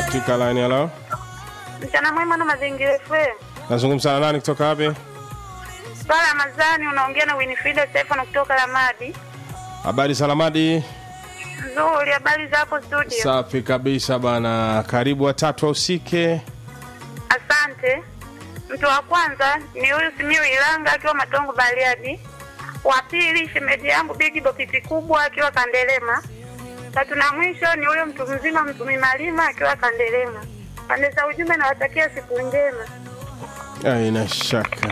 katika line hello. Mchana mwema na mazingira FM. Nazungumza na nani kutoka wapi? Swala Ramadhani unaongea na Winifrida Stefano kutoka Lamadi. Habari salamadi. Nzuri, habari za hapo studio? Safi kabisa bana. Karibu watatu usike. Asante. Mtu wa kwanza ni huyu Simiu Ilanga akiwa Matongo Bariadi. Wa pili shemeji yangu Bigi Bokiti kubwa akiwa Kandelema. Tatu na mwisho ni huyo mtu mzima Mtumi Malima akiwa Kandelema. Pande za ujumbe nawatakia siku njema. Aina shaka.